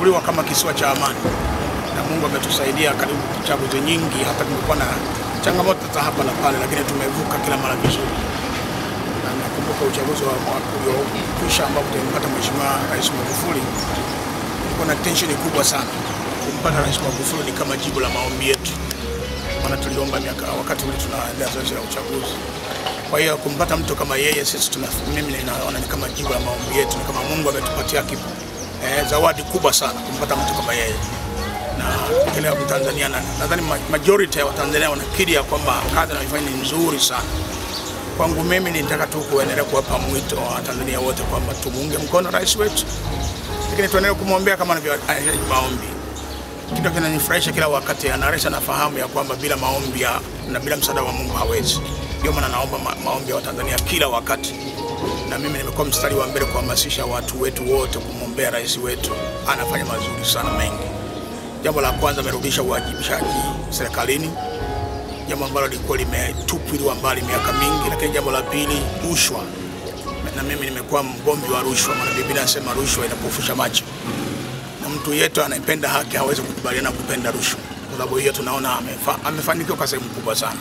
tumetambuliwa kama kisiwa cha amani, na Mungu ametusaidia karibu chaguzi nyingi, hata kumekuwa na changamoto za hapa na pale, lakini tumevuka kila mara vizuri. Na nakumbuka uchaguzi wa mwaka uliokwisha ambapo tulimpata Mheshimiwa Rais Magufuli, kulikuwa na tensheni kubwa sana. Kumpata Rais Magufuli ni kama jibu la maombi yetu, maana tuliomba miaka wakati ule tunaendelea zoezi la uchaguzi. Kwa hiyo kumpata mtu kama yeye, sisi tuna, mimi ninaona ni kama jibu la maombi yetu, ni kama Mungu ametupatia kipu eh, zawadi kubwa sana kumpata mtu kama yeye na kila Mtanzania na nadhani ma- majority ya Watanzania wanakiri ya kwamba kazi anayoifanya ni nzuri sana. Kwangu mimi nitaka tu kuendelea kuwapa mwito wa Tanzania wote kwamba tumuunge mkono rais wetu, lakini tuendelee kumwombea kama anavyoahidi maombi. Kitu kinanifurahisha kila wakati, anaresha nafahamu ya kwamba bila maombi ya, na bila msaada wa Mungu hawezi. Ndio maana naomba ma, maombi ya Watanzania kila wakati, na mimi nimekuwa mstari wa mbele kuhamasisha watu wetu wote kumwombea rais wetu. Anafanya mazuri sana mengi. Jambo la kwanza, amerudisha uwajibishaji serikalini, jambo ambalo lilikuwa limetupiliwa mbali miaka mingi. Lakini jambo la pili, rushwa, na mimi nimekuwa mgomvi wa rushwa, maana Biblia inasema rushwa inapofusha macho, na mtu yetu anayependa haki hawezi kukubaliana kupenda rushwa. Kwa sababu hiyo tunaona amefa, amefanikiwa kwa sehemu kubwa sana.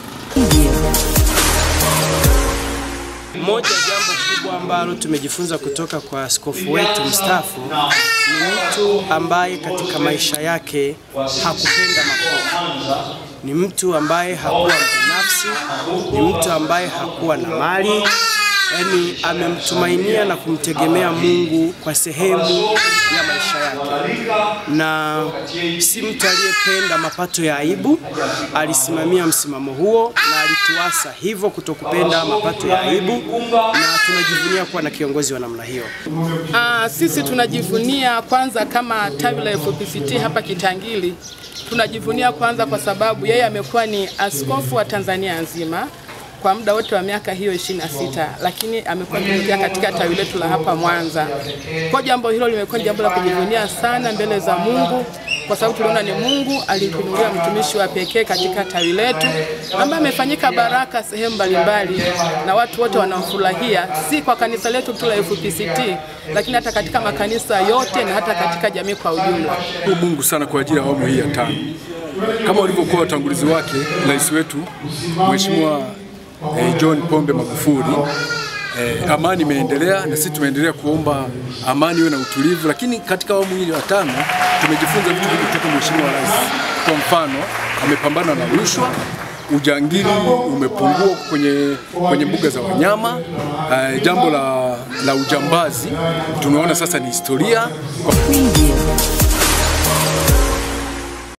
Moja jambo kubwa ambalo tumejifunza kutoka kwa askofu wetu mstaafu ni mtu ambaye katika maisha yake hakupenda makuu. Ni mtu ambaye hakuwa binafsi, ni mtu ambaye hakuwa na mali, yaani amemtumainia na kumtegemea Mungu kwa sehemu ya maisha yake, na si mtu aliyependa mapato ya aibu. Alisimamia msimamo huo na alituasa hivyo kutokupenda mapato ya aibu, na tunajivunia kuwa na kiongozi wa namna hiyo. Ah, sisi tunajivunia kwanza kama tawi la FPCT hapa Kitangili, tunajivunia kwanza kwa sababu yeye amekuwa ni askofu wa Tanzania nzima kwa muda wote wa miaka hiyo 26 lakini amekuwa akitokea katika tawi letu la hapa Mwanza. Kwa jambo hilo limekuwa ni jambo la kujivunia sana mbele za Mungu kwa sababu tuliona ni Mungu alitunulia mtumishi wa pekee katika tawi letu ambaye amefanyika baraka sehemu mbalimbali na watu wote wanamfurahia, si kwa kanisa letu tu la FPCT, lakini hata katika makanisa yote na hata katika jamii kwa ujumla. Shukuru Mungu sana kwa ajili ya awamu hii ya tano, kama walivyokuwa watangulizi wake, rais wetu Mheshimiwa eh, John Pombe Magufuli. Eh, amani imeendelea na sisi tumeendelea kuomba amani iwe na utulivu, lakini katika awamu hii ya tano tumejifunza vitu vingi kutoka Mheshimiwa Rais. Kwa mfano, amepambana na rushwa, ujangili umepungua kwenye, kwenye mbuga za wanyama. Eh, jambo la, la ujambazi tunaona sasa ni historia. Preview.